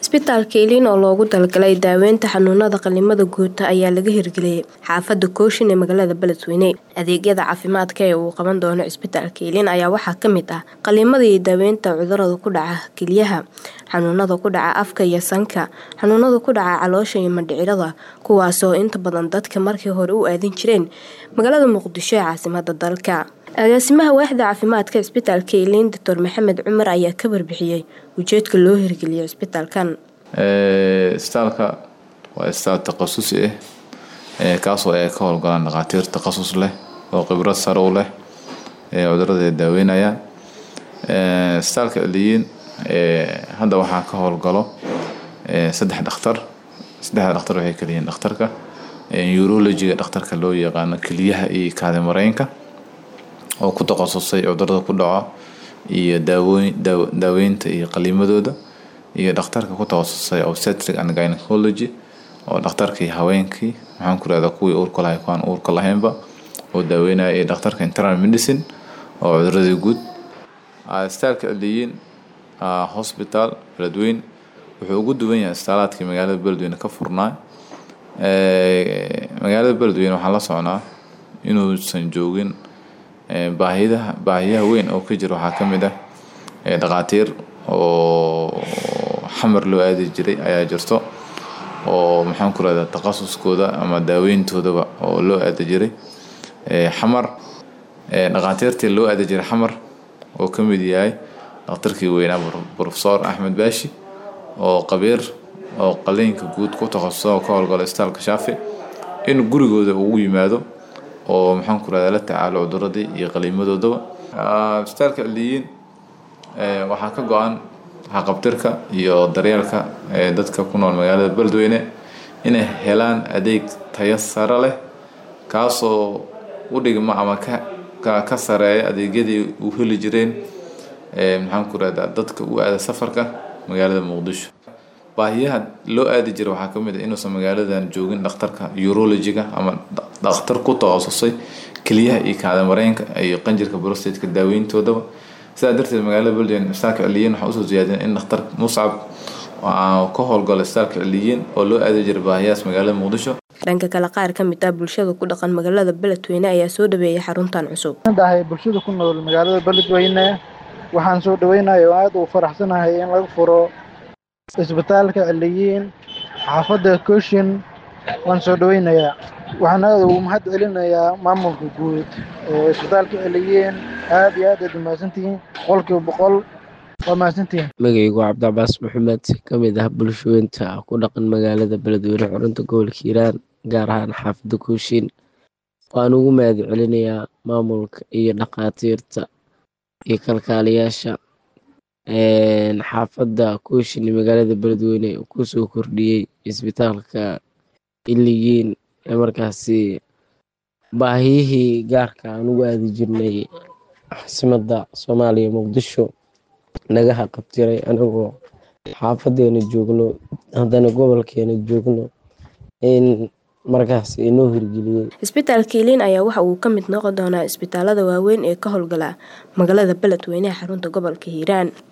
Isbitaalka Iliin oo loogu talagalay daaweynta xanuunada qalliimada guud ayaa laga hirgeliyay xaafada Kooshin ee magaalada Beledweyne. Adeegyada caafimaadka ee uu qaban doono Isbitaalka Iliin ayaa waxaa ka mid ah qalliimada iyo daaweynta cudurrada ku dhaca kelyaha, xanuunada ku dhaca afka iyo sanka, xanuunada ku dhaca caloosha iyo mindhicirada, kuwaas oo inta badan dadka markii hore u aadin jireen magaalada Muqdisho ee caasimadda dalka. Agaasimaha waaxda caafimaadka Isbitaalka Iliin Dr Maxamed Cumar ayaa ka warbixiyay ujeedka loo hirgeliyay isbitaalkan. isbitaalka waa isbitaal takhasusi ah kaasoo ay ka howlgalaan dhakhaatiir takhasus leh oo khibrad sare u leh cudurrada ay daaweynayaan isbitaalka Iliin hadda waxaa ka howlgalo saddex dhakhtar saddexda dhakhtar waxay kala yihiin dhakhtarka urology-ga dhakhtarka loo yaqaano kelyaha iyo kaadi mareenka oo ku takhasusay cudurrada ku dhaco iyo daaweynta iyo qalliimadooda iyo dhakhtarka ku takhasusay obstetric and gynecology oo dhakhtarkii haweenkii maxaan ku rahdaa kuwii uurka lahay kuwaan uurka lahaynba oo daaweynaya iyo dhakhtarka internal medicine oo cuduradii guud isbitaalka Iliin hospital Beledweyne wuxuu ugu duwan yahay isbitaalaadkii magaalada Beledweyne ka furnaa magaalada Beledweyne waxaan la socnaa inuusan joogin baahiyaha baahiyaha weyn oo ka jira waxaa ka mid ah dhakhaatiir oo xamar loo aadi jiray ayaa jirto oo maxaan ku rahdaa takhasuskooda ama daaweyntoodaba oo loo aadi jiray xamar dhakhaatiirtii loo aadi jiray xamar oo ka mid yahay dhakhtarkii weynaa professor Axmed Baashi oo qabiir oo qalliinka guud ku takhasusay oo ka howlgala isbitaalka Shaafi in gurigooda ugu yimaado oo maxaan ku rahdaa la tacaalo cuduradii iyo qalliimadoodaba isbitaalka Iliin waxaa ka go-an haqabtirka iyo daryeelka dadka ku nool magaalada Beledweyne inay helaan adeeg tayo sare leh kaasoo u dhigma ama ka ka sareeya adeegyadii u heli jireen maxaan ku rahdaa dadka u aada safarka magaalada Muqdisho baahiyaha loo aadi jiray waxaa ka mid ah inuusan magaaladan joogin dhakhtarka urology-ga ama dhakhtar ku takhasusay kelyaha iyo kaadi mareenka iyo qanjirka prostate-ka daaweyntoodaba sidaa darteed magaalada Beledweyne isbitaalka Iliin waxaa usoo ziyaadiyeen in dhakhtar Muscab ka howlgalo isbitaalka Iliin oo loo aadi jiray baahiyahaas magaalada Muqdisho dhanka kale qaar ka mid ah bulshada ku dhaqan magaalada Beledweyne ayaa soo dhaweeyay xaruntan cusub dahay bulshada ku nool magaalada Beledweyne waxaan soo dhaweynayaa oo aad u faraxsanahay in laga furo isbitaalka Iliin xaafadda Kooshin waan soo dhaweynayaa waxaan aad ugu mahad celinayaa maamulka guud ee isbitaalka Iliin aad iyo aad aad umahadsantihiin boqolkiiba boqol waa mahadsantihiin magaygu cabdicabaas maxamed ka mid ah bulshooyinta ku dhaqan magaalada beledweyne xurunta gobolka hiiraan gaar ahaan xaafadda kooshin waan ugu mahad celinayaa maamulka iyo dhakhaatiirta iyo kalkaaliyaasha xaafadda kooshin ee magaalada beledweyne kusoo kordhiyey isbitaalka iliyiin ee markaasi baahiyihii gaarka aan ugu aadi jirnay caasimadda soomaaliya muqdisho naga haqabtiray anagoo xaafadeena joogno haddana gobolkeena joogno in markaas inoo hirgeliyey isbitaalka iliin ayaa waxa uu ka mid noqon doonaa isbitaalada waaweyn ee ka howlgala magaalada beledweyne ee xarunta gobolka hiiraan